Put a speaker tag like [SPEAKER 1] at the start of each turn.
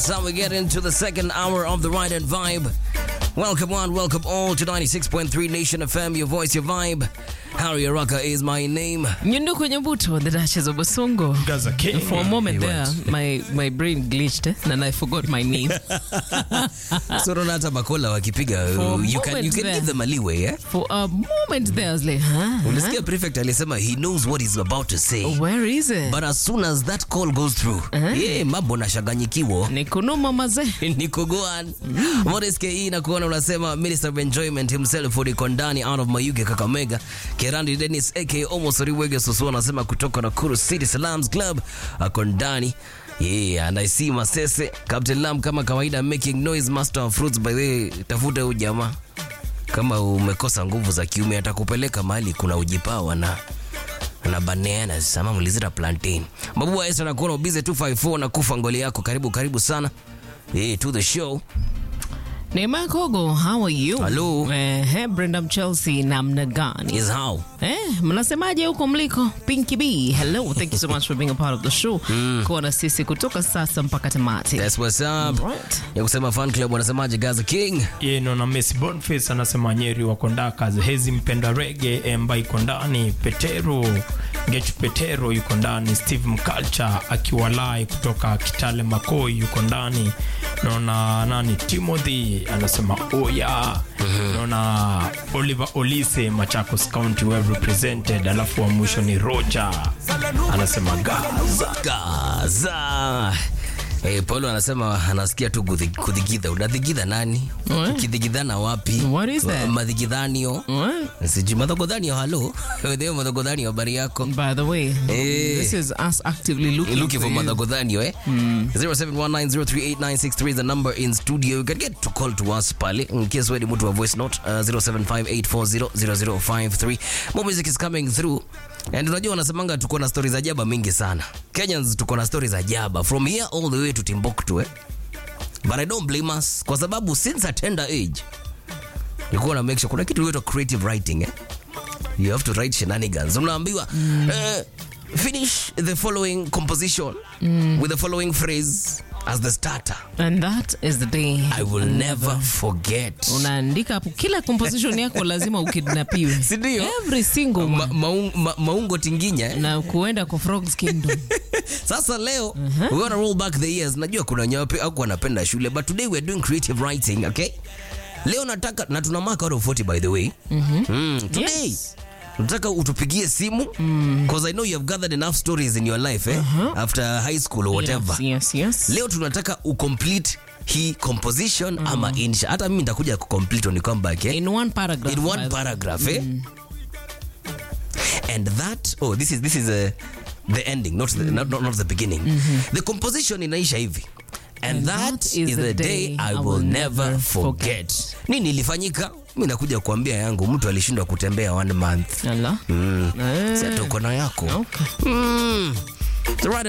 [SPEAKER 1] That's how we get into the second hour of the Ride and Vibe. Welcome one, welcome all to 96.3 Nation FM, your voice, your vibe. Harry Araka is my name.
[SPEAKER 2] Nyunduku Nyabuto, the Duchess of Basongo.
[SPEAKER 3] Gaza King.
[SPEAKER 2] For a moment
[SPEAKER 1] He
[SPEAKER 2] there,
[SPEAKER 1] went.
[SPEAKER 2] my, my brain glitched eh, and I forgot my name.
[SPEAKER 1] So don't hata Bakola wakipiga,
[SPEAKER 2] For a
[SPEAKER 1] uh, you can, you
[SPEAKER 2] moment
[SPEAKER 1] can
[SPEAKER 2] there.
[SPEAKER 1] give them a leeway, eh?
[SPEAKER 2] For a moment there, I was like, huh?
[SPEAKER 1] Ulisikia prefect alisema he knows what he's about to say.
[SPEAKER 2] Where is it?
[SPEAKER 1] But as soon as that call goes through, yeah, mambo nashaganyikiwo.
[SPEAKER 2] ni kunuma mazee.
[SPEAKER 1] niko goan Morris ke na kuona unasema minister of enjoyment himself uliko ndani out of Mayuge Kakamega Kerandi Dennis aka almost Riwege Susu anasema kutoka Nakuru City Salams Club ako ndani Yeah, and I see Masese Captain Lam kama kawaida making noise master of fruits by the way tafuta huyu jamaa kama umekosa nguvu za kiume atakupeleka mahali kuna ujipawa na na bananas ama mlizita plantain mabubu wa Esther nakuona ubize 254 na kufa ngoli yako karibu karibu sana hey, to the show
[SPEAKER 2] Neema Kogo, how are you?
[SPEAKER 1] Hello.
[SPEAKER 2] Eh, Brenda Chelsea namna gani?
[SPEAKER 1] is how
[SPEAKER 2] Eh, mnasemaje huko mliko? Pinky B, hello. Thank you so much for being a part of the show. Kuwa na sisi kutoka sasa mpaka tamati.
[SPEAKER 1] that's what's up
[SPEAKER 2] Right.
[SPEAKER 1] ya kusema fan club wanasemaje Gaza King
[SPEAKER 3] Ye naona Messi Boniface anasema Nyeri wako ndakazi Hezi mpenda rege Emba iko ndani Petero Gechu Petero yuko ndani Steve Mkalcha akiwa live kutoka Kitale Makoi yuko ndani naona nani Timothy anasema oya naona Oliver Olise Machakos County well represented alafu wa mwisho ni Roger anasema Gaza
[SPEAKER 1] Gaza Hey, Paulo anasema anasikia tu kudhi- kudhigidha. Unadhigidha nani?
[SPEAKER 2] What?
[SPEAKER 1] Ukidhigidhana wapi?
[SPEAKER 2] What is that?
[SPEAKER 1] Madhigidhanio.
[SPEAKER 2] What?
[SPEAKER 1] Sijui madhogodhanio, halo. Wewe madhogodhanio habari yako?
[SPEAKER 2] By the way,
[SPEAKER 1] Eh.
[SPEAKER 2] this is us actively looking,
[SPEAKER 1] looking for
[SPEAKER 2] you.
[SPEAKER 1] madhogodhanio eh? 0719038963 is the number in studio. You can get to call to us pale in case wewe ni mtu wa voice note uh, 0758400053. More music is coming through. And unajua wanasemanga tuko na stories za jaba mingi sana. Kenyans tuko na stories za jaba from here all the way to Timbuktu eh? But I don't blame us kwa sababu since a tender age nilikuwa na make sure kuna kitu inaitwa creative writing eh? you have to write shenanigans unaambiwa eh, finish the following composition with the following phrase as the starter
[SPEAKER 2] And that is the day.
[SPEAKER 1] i will never forget
[SPEAKER 2] Unaandika hapo kila composition yako lazima ukidnapiwe.
[SPEAKER 1] Si ndio?
[SPEAKER 2] Every single
[SPEAKER 1] Ma,
[SPEAKER 2] one.
[SPEAKER 1] maung, ma, maungo tinginya eh?
[SPEAKER 2] Na kuenda kwa Frogs Kingdom.
[SPEAKER 1] sasa leo we wanna roll back the years najua kuna wenye wapi- hawakuwa wanapenda shule but today we are doing creative writing okay leo nataka na tuna mark out of 40 by the way mm, today
[SPEAKER 2] Yes.
[SPEAKER 1] nataka utupigie simu because i know you have gathered enough stories in your life eh? after high school or whatever
[SPEAKER 2] Yes, yes, yes.
[SPEAKER 1] leo tunataka ucomplete hii composition ama insha hata mimi nitakuja kucomplete on comeback eh?
[SPEAKER 2] In one paragraph.
[SPEAKER 1] in
[SPEAKER 2] by
[SPEAKER 1] one
[SPEAKER 2] the-
[SPEAKER 1] paragraph eh? and that oh this is this is uh, the ending not the, not, not, not the beginning the composition inaisha hivi and, that, is, the day, I will never forget. Nini ilifanyika? Mi nakuja kuambia yangu, mtu alishindwa kutembea one month.
[SPEAKER 2] Ala.
[SPEAKER 1] Mm.
[SPEAKER 2] Eh.
[SPEAKER 1] Si ati uko na yako
[SPEAKER 2] Okay.
[SPEAKER 1] mm. The right